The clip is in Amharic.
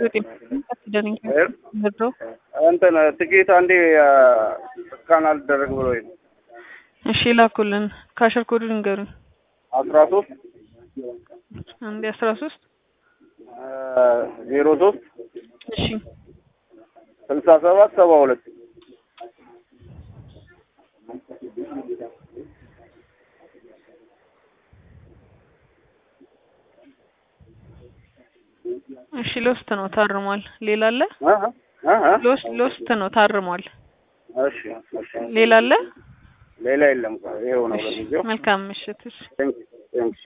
እንትን ትኬት አንዴ እስካን አልደረግ ብሎ እሺ ላኩልን። ካሸር ኮዱ ንገሩኝ። አስራ ሶስት አንዴ አስራ ሶስት ዜሮ ሶስት እሺ ስልሳ ሰባት ሰባ ሁለት እሺ ሎስት ነው ታርሟል። ሌላ አለ? ሎስት ሎስት ነው ታርሟል። እሺ እሺ ሌላ አለ? ሌላ የለም። ይኸው ነው ለጊዜው። መልካም ምሽት። እሺ ቴንክ ቴንክ